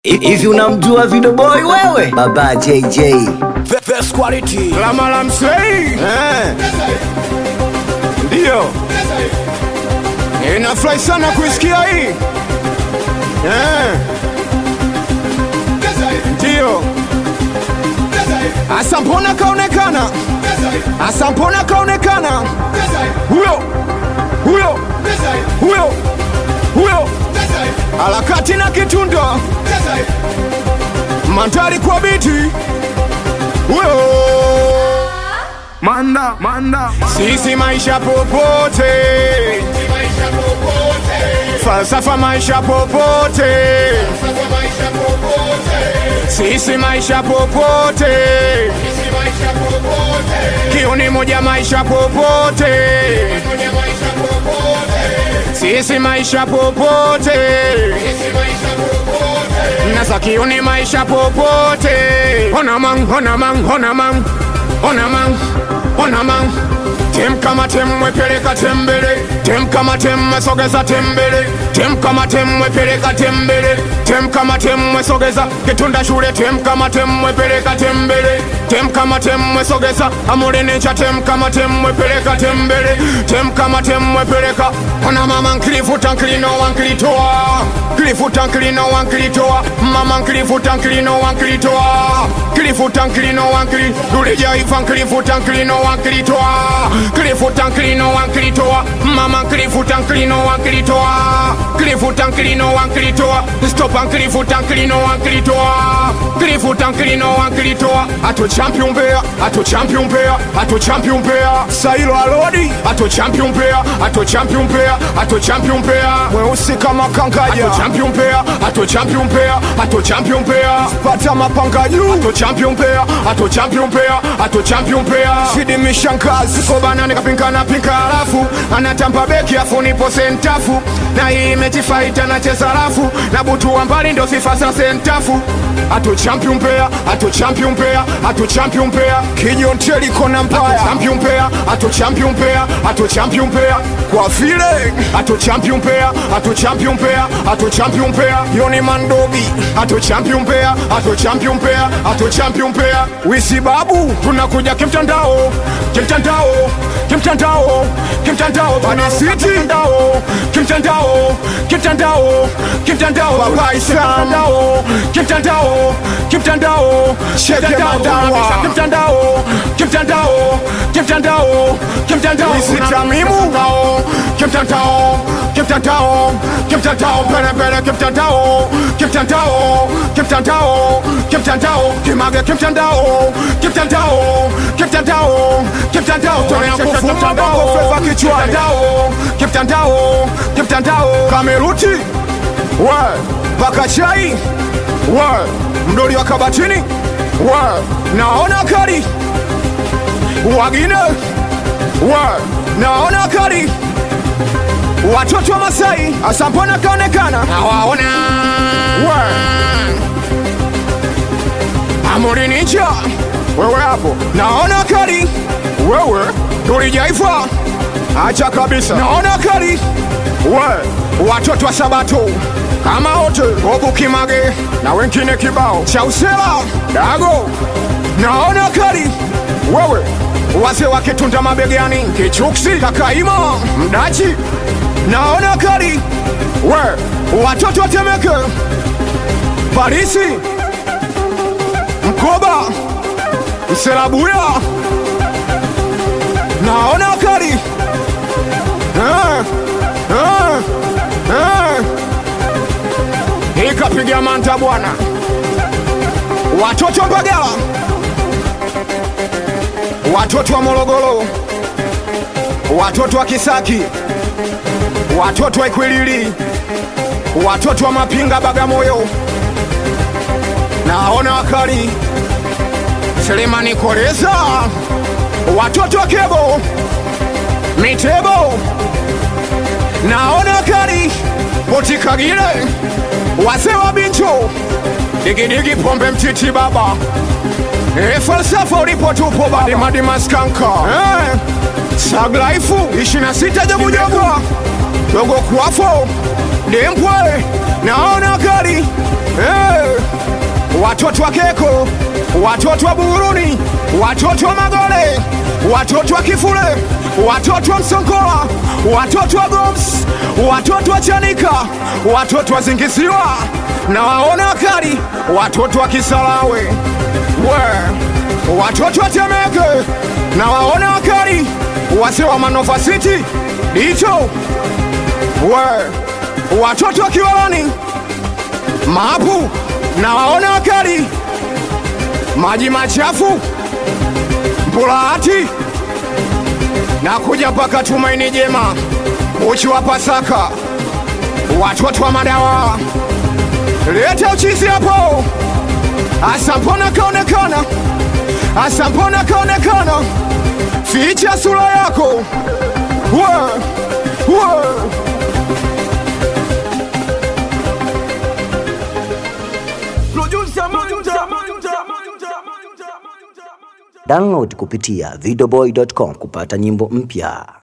Hivi unamjua Video Boy wewe? Baba JJ. Best quality. Lama la msei Eh. ndiyo inafurahi sana kuisikia hii Eh. ndiyo asa mbona kaonekana asa mbona kaonekana huyo huyo huyo huyo harakati na kitunda mandari kwa biti huyo manda manda sisi maisha popote falsafa maisha popote sisi maisha popote kiuni moja maisha popote sisi maisha popote nasa kiuni maisha popote ona mang ona mang ona mang ona mang ona mang tem kama tem mwepeleka tembele tem kama tem mwesogeza tembele tem kama tem mwepeleka tembele tem kama tem mwesogeza kitunda shule tem kama tem mwepeleka tembele tem kama tem mwesogeza amulenecha tem kama tem mwepeleka tembele tem kama tem mwepeleka ona mama nkilifuta nkilino wankilitoa kilifuta nkilino wankilitoa mama nkilifuta nkilino wankilitoa kilifuta nkilino wankili dulijaifa nkilifuta nkilino wankilitoa kilifuta nkilino wankilitoa mama nkilifuta nkilino wankilitoa kilifuta nkilino wankilitoa stopa nkilifuta nkilino wankilitoa kilifuta nkilino wankilitoa ato champion mbea ato champion mbea ato champion mbea sailo alodi ato champion mbea ato champion mbea ato champion mbea mweusi kama kangaja ato champion mbea ato champion mbea ato champion mbea pata mapanga juu ato champion mbea ato champion mbea ato champion mbea shidi mishankazi kobana nikapinkana pinka alafu anatamba beki afu nipo sentafu na hii mechi fight anacheza rafu na butu wa mbali ndo sifa za sentafu ato champion mbea ato champion mbea ato champion mbea kijonteli kona mbaya champion mbea ato champion mbea ato champion mbea kwa vile ato champion mbea ato champion mbea ato champion mbea yoni mandobi ato champion mbea ato champion mbea ato champion mbea wisi babu tunakuja kimtandao kimtandao kimtandao kimtandao bani city kimtandao kimtandao kimtandao kimtandao baba kimtandao kimtandao kimtandao sheke madawa kimtandao kimtandao kimtandao kimtandao isitamimu kimtandao kimtandao kimtandao pere pere kimtandao kimtandao kimtandao kimtandao kimage kimtandao kimtandao kimtandao kimtandao toya kufuma bongo feva kichwani kimtandao kimtandao kameruti we paka chai we mdoli wa kabatini we naona kari wagine we naona kari watoto wa Masai asampona kaonekana nawaona we amurinicha wewe hapo naona kari wewe tulijaifa acha kabisa naona kari we watoto wa sabato kama wote obukimage na wengine kibao cha usela dago naona kari wewe wazee wakitunda mabegani kichuksi kakaima mdachi naona kari we watoto watemeke parisi mkoba mselabuya naona kari eh, eh, eh. ikapiga manta bwana watoto mbagala watoto wa morogoro watoto wa kisaki watoto wa ikwilili watoto wa mapinga bagamoyo naona wakali selemani koleza watoto wa kebo mitebo naona wakali potikagile wazee wa bincho digidigi pombe mtiti baba e falsafa ulipo tupo baba madimaskanka eh. saglaifu ishina sita jabujabu dogo kwafo dempwe naona kali hey. watoto wa Keko, watoto wa Buruni, watoto wa Magole, watoto wa Kifule, watoto wa Msonkola, watoto wa Goms, watoto wa Chanika, watoto wa Zingisiwa na waona wakali, watoto wa Kisarawe we, watoto wa Temeke na waona wakali, wase wa Manova City dicho we, watoto wa Kiwalani maapu na waona wakali, maji machafu Mpulahati na kuja mpaka Tumaini Jema, uchi wa Pasaka, watoto wa madawa, leta uchizi hapo. Asa mbona kaonekana, asa mbona kaonekana, ficha sura yako we, we. Download kupitia videoboy.com kupata nyimbo mpya.